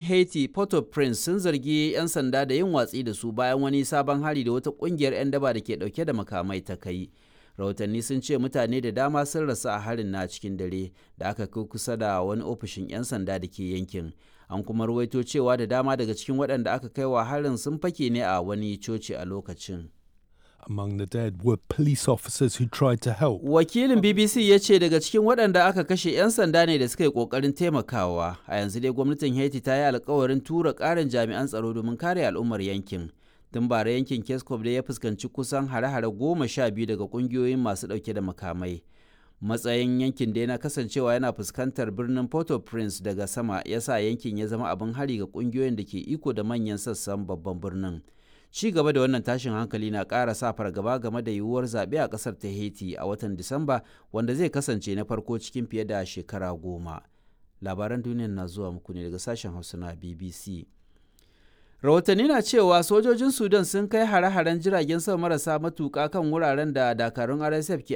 haiti port-au-prince sun zargi 'yan sanda da yin watsi da su bayan wani sabon hari da wata kungiyar 'yan daba da ke dauke da makamai ta kai rahotanni sun ce mutane da dama sun rasu a harin na cikin dare da aka kai kusa da wani ofishin 'yan sanda da ke yankin an kuma ruwaito cewa da dama daga cikin waɗanda aka kai wa harin sun fake ne a wani coci a lokacin Among the dead were police officers who tried to help. wakilin bbc ya ce daga cikin waɗanda aka kashe 'yan sanda ne da suka yi ƙoƙarin taimakawa a yanzu dai gwamnatin haiti ta yi alkawarin tura ƙarin jami'an tsaro domin kare al'ummar yankin tun bara yankin keskov da ya fuskanci kusan hare-hare goma sha biyu daga ƙungiyoyin masu ɗauke da makamai matsayin yankin da yana kasancewa yana fuskantar birnin port-au-prince daga sama ya sa yankin ya zama abin hari ga ƙungiyoyin da ke iko da manyan sassan babban birnin ci gaba da wannan tashin hankali na ƙara sa fargaba game da yiwuwar zaɓe a ƙasar ta haiti a watan disamba wanda zai kasance na farko cikin fiye da shekara goma labaran duniya na zuwa muku ne daga sashen hausa na bbc rahotanni na cewa sojojin sudan sun kai hare-haren jiragen sama marasa matuƙa kan wuraren da dakarun rsf ke